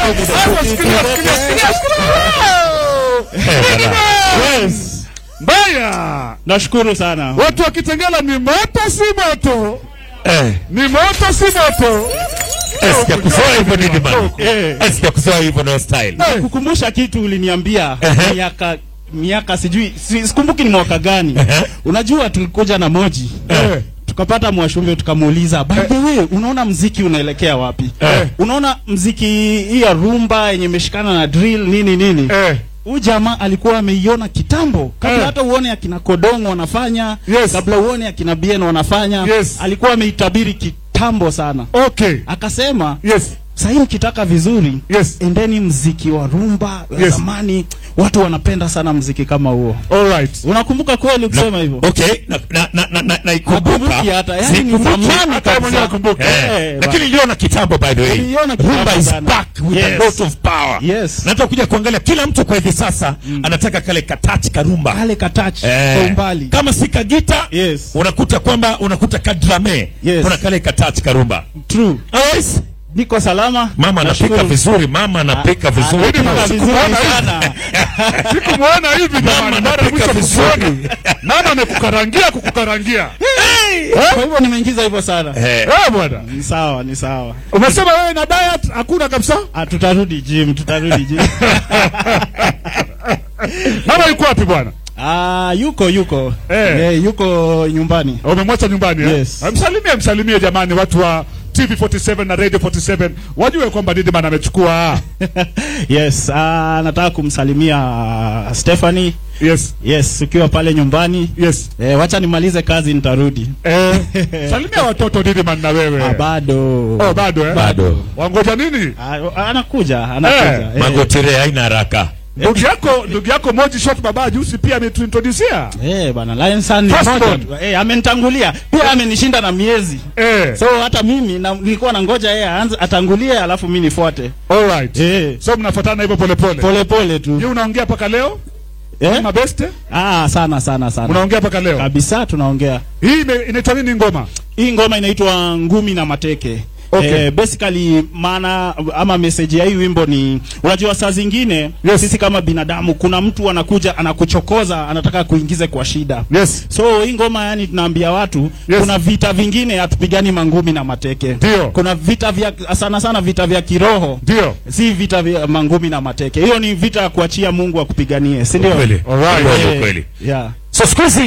Yes. Mbaya. Nashukuru sana. Watu wa Kitengela ni moto si moto? Eh, Ni moto si moto? eh, sijakuzoea hivyo nini bana? Eh. Eh, sijakuzoea hivyo no style. Kukumbusha kitu uliniambia Ehe. miaka miaka sijui si- sikumbuki ni mwaka gani. Ehe. Unajua tulikuja na Moji. Eh. Tukapata Mwashumbe tukamuuliza, by the way, unaona mziki unaelekea wapi? Eh. Unaona mziki hii ya rumba yenye imeshikana na drill nini nini? Eh. Huyu jamaa alikuwa ameiona kitambo kabla Eh. hata uone akina Kodongo wanafanya, Yes. kabla uone akina Bien wanafanya, Yes. alikuwa ameitabiri kitambo sana. Okay. Akasema Yes. sahii mkitaka vizuri Yes. endeni mziki wa rumba wa Yes. zamani. Watu wanapenda sana mziki kama huo. All right. Unakumbuka kweli ukisema hivyo? Okay, na na na na, na naikumbuka. Nakumbuki hata, yani ni Sikumbuki. zamani Hata kabisa. mwenyewe nakumbuka. Eh, Eh, lakini niliona kitambo by the way. Niliona kitambo Rumba is sana. back with a Yes. lot of power. Yes. Na hata kuja kuangalia kila mtu kwa hivi sasa anataka kale katachi karumba. Kale katouch Eh, kwa umbali. Kama si kagita Yes. unakuta kwamba unakuta kadrame Yes. kuna kale katachi karumba. True. Yes. Niko salama. Mama anapika Nashukuru. vizuri, mama anapika vizuri. Anapika vizuri sana. Sikumwona hivi Mama jamani. Mara anapika mwisho vizuri. kukuona. Nani amekukarangia kukukarangia? Kwa hivyo nimeingiza hivyo sana. Eh, Eh bwana. Ni sawa, ni sawa. Umesema wewe na diet hakuna kabisa? Ah, tutarudi gym, tutarudi gym. Mama yuko wapi bwana? Ah, yuko yuko. Eh. Eh, yuko nyumbani. Umemwacha nyumbani eh? Yes. Ah, Msalimie, msalimie jamani watu wa TV47 na Radio 47 wajue kwamba Didman amechukua. yes, ah, nataka kumsalimia ah, Stephanie. Yes. Yes, ukiwa pale nyumbani. Yes. Eh, wacha nimalize kazi nitarudi. Eh, salimia watoto Didman na wewe. Ah, bado. Oh, bado eh? Bado. Wangoja nini? Ah, anakuja, anakuja. Eh, Eh, Magotire haina haraka. Ndugu yako, ndugu yako Moji Shot baba juzi pia ametuintroducea. Eh, bana Lion Sun ni First moja born. tu. Eh, amenitangulia. Pia amenishinda na miezi. Eh. So hata mimi na, nilikuwa nangoja yeye aanze atangulie alafu mimi nifuate. All right. Eh, So mnafuatana hivyo pole pole. pole pole tu. Yeye unaongea paka leo? Eh? Mabeste? Ah, sana sana sana. Unaongea paka leo? Kabisa tunaongea. Hii ime- inaitwa nini ngoma? Hii ngoma inaitwa Ngumi na Mateke. Okay. Eh, basically maana ama message ya hii wimbo ni unajua, saa zingine Yes. sisi kama binadamu, kuna mtu anakuja anakuchokoza, anataka kuingize kwa shida. Yes. So hii ngoma yani tunaambia watu Yes. kuna vita vingine hatupigani mangumi na mateke. Ndio. Kuna vita vya sana sana vita vya kiroho. Ndio. Si vita vya mangumi na mateke. Hiyo ni vita ya kuachia Mungu akupiganie, si ndio? Kweli. Alright. Kweli, Eh, kweli. Yeah. So siku hizi